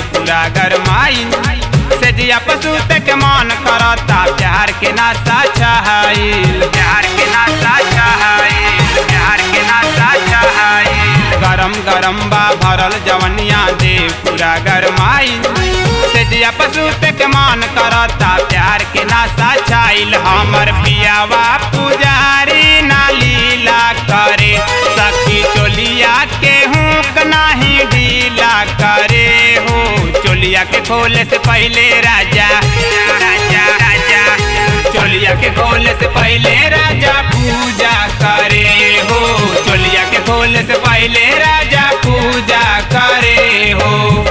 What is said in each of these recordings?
पूरा गरमाई से जिया पसूत के मन करता प्यार के नाता चाहल प्यार के नाता चाहल प्यार के नाता चाहल गरम गरम बा भरल जवनिया दे पूरा गरमाई से जिया पसूत के मन करता प्यार के नाता चाहल हमर पियावा पुजारी ना लीला करे सखी चोलिया के हुक नाही ढीला करे हो चोलिया के खोले से पहले राजा राजा राजा चोलिया के खोले से पहले राजा पूजा करे हो चोलिया के खोले से पहले राजा पूजा करे हो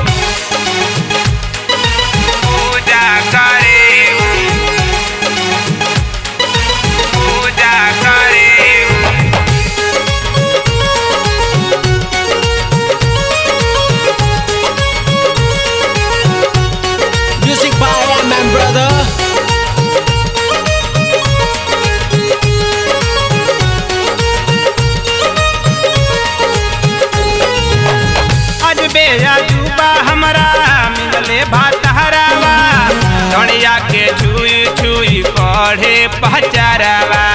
पूजा करे हो पूजा करे हो Music by Raman Brother. आज बेया जुबा हमरा मिलले भात हरावा धनिया के छुई छुई पढ़े पहचारावा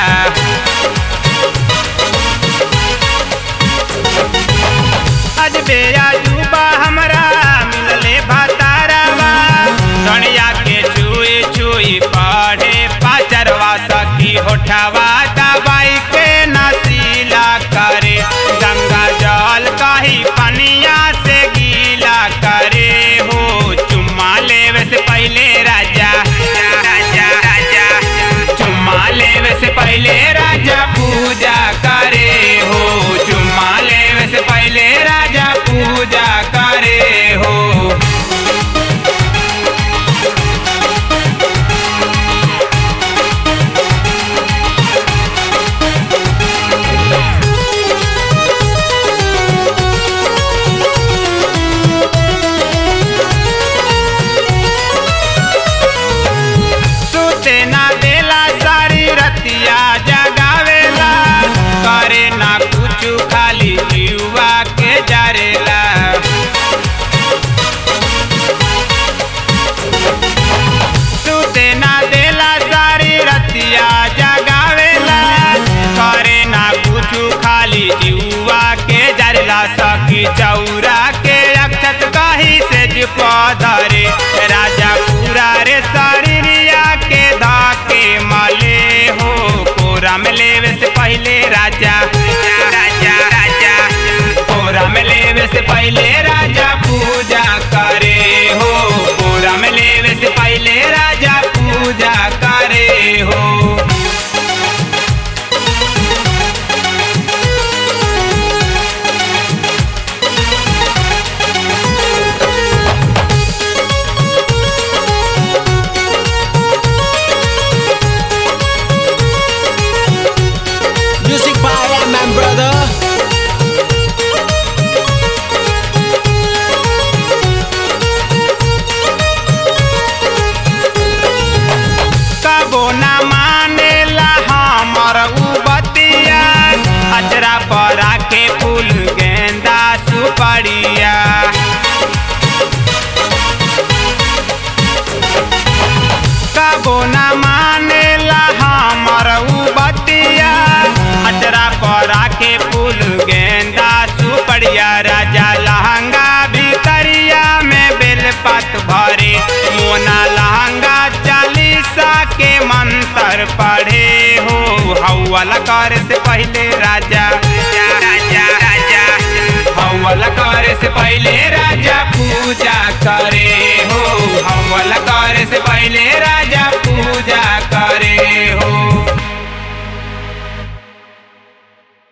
आज बेया जुबा हमरा मिलले भात हरावा धनिया के छुई छुई पढ़े पहचारवा सखी होठावा दवाई के नसीला करे गंगा जल कही पनिया से गीला करे हो चुम्मा लेवे से पहले राजा राजा राजा चुम्मा लेवे से पहले राजा पूजा करे हो चुम्मा लेवे से पहले राजा पूजा करे हो सुते ना देला सारी रतिया जगावेला करे ना कुछ खाली जीवा के जरेला सुते ना देला सारी रतिया जगावेला करे ना कुछ खाली जीवा के जरेला सखी चौरा के अक्षत कही से पधरे राजा पूरा रे शरीरिया के धाके मले हो कोरा में लेवे से पहले राजा राजा राजा कोरा में लेवे से पहले राजा पूजा करे हो कोरा में लेवे से पहले राजा पूजा करे हो Music by Raman Brother. कबो ना मानेला हमर उ बतिया अजरा पर के फूल गेंदा सुपड़िया कबो ना मानेला हमर उ बतिया अजरा पर के फूल गेंदा सुपड़िया राजा लहंगा भीतरिया में बेलपत भरे मोना लहंगा चालीसा के मंत्र पढ़े हो हौवल कर से पहले राजा राजा राजा हौवल कर से पहले राजा पूजा करे हो हौवल कर से पहले राजा पूजा करे हो